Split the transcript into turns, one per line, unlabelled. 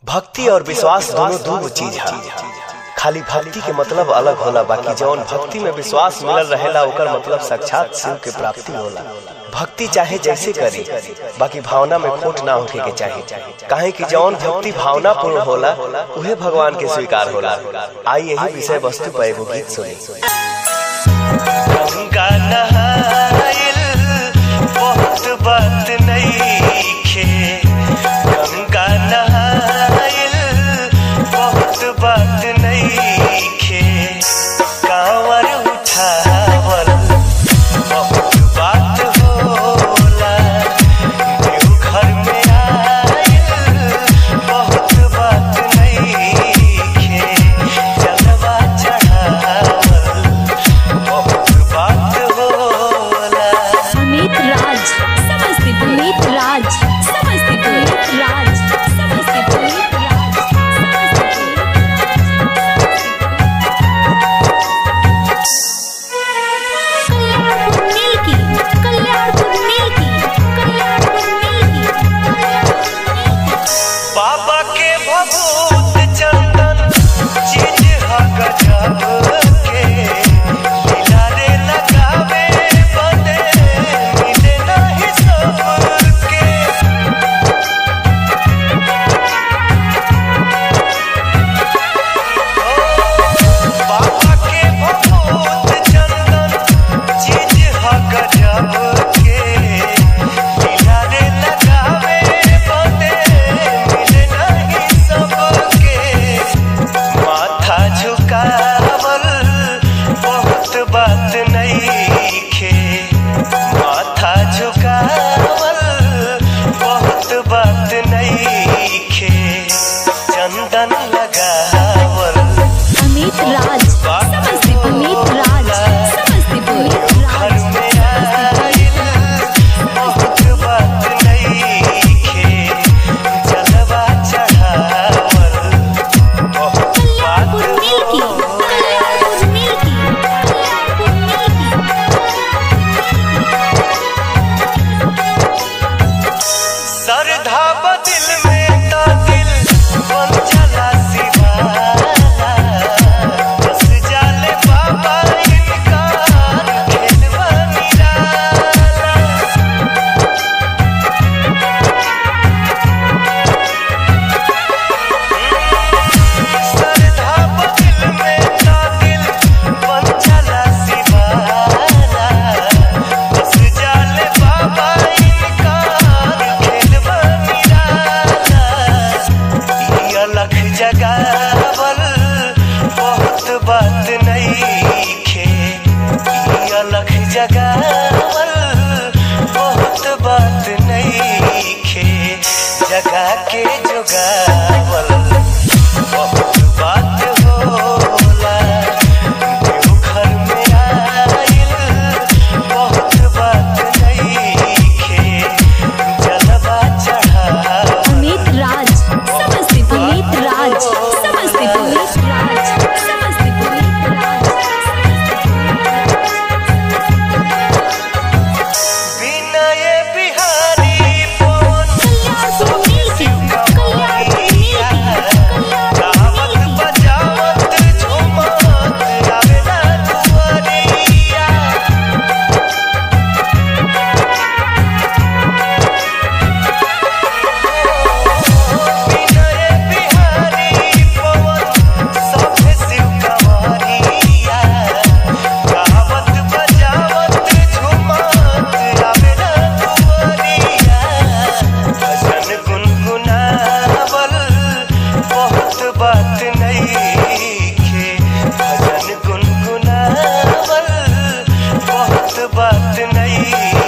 भक्ति और विश्वास दोनों दो चीज है खाली भक्ति के मतलब अलग होला बाकी जौन भक्ति में विश्वास मिलल रहेला ओकर मतलब साक्षात शिव के प्राप्ति होला भक्ति चाहे जैसे करी बाकी भावना में खोट ना होके के चाहिए काहे कि जौन भक्ति भावना पूर्ण होला उहे भगवान के स्वीकार होला आई यही विषय वस्तु पर एगो गीत सुनी
गंगा नहाइल बहुत बात नईखे गंगा नहाइल बहुत बात नईखे कांवर उठावल बहुत बात होला देवघर में आइल बहुत बात नईखे जलवा चढ़ावल बहुत बात होला
अमित राज समस्तीपुर अमित राज समस्तीपुर अमित राज समस्तीपुर अमित राज समस्तीपुर मिल्की कल्याणपुर मिल्की कल्याणपुर मिल्की
बाबा के भभूत चंदन चीज ह गजब के लीला रे लगावे बदे मिले नहीं सबके बाबा के भभूत चंदन चीज ह गजब के लीला रे लगावे बदे मिले नहीं सबके माथा झुकावल बहुत बात नईखे माथा झुकावल बहुत बात नईखे चंदन लगावल
अमित राज समस्तीपुर अमित राज समस्तीपुर
घर में आइल बहुत बात नईखे जलवा चढ़ावल बहुत बात
कल्याणपुर मिल्की कल्याणपुर मिल्की कल्याणपुर मिल्की
श्रद्धा बदिल में ता दिल बन जाला शिवाला बस जाले बाबा इनका खेलवा निराला श्रद्धा बदिल में ता दिल बन जाला शिवाला बस जाले बाबा इनका खेलवा निराला ई अलख जगावल बहुत बात नईखे ई अलख जगावल बहुत बात नईखे जगा के जोगावल बहुत बात होला देवघर में आइल बहुत बात नईखे जलवा चढ़ावल
अमित राज समस्तीपुर अमित राज समस्तीपुर अमित राज समस्तीपुर अमित राज
विनय बिहारी पवन
कल्याणपुर मिल्की कल्याणपुर मिल्की
गावत
कल्याणपुर
बजावत झूमत आवेला दुआरिया विनय बिहारी पवन सभे शिव कंवरिया गावत बजावत झूमत आवेला दुआरिया भजन गुनगुनावल बहुत बात नईखे भजन गुनगुनावल बहुत बात नईखे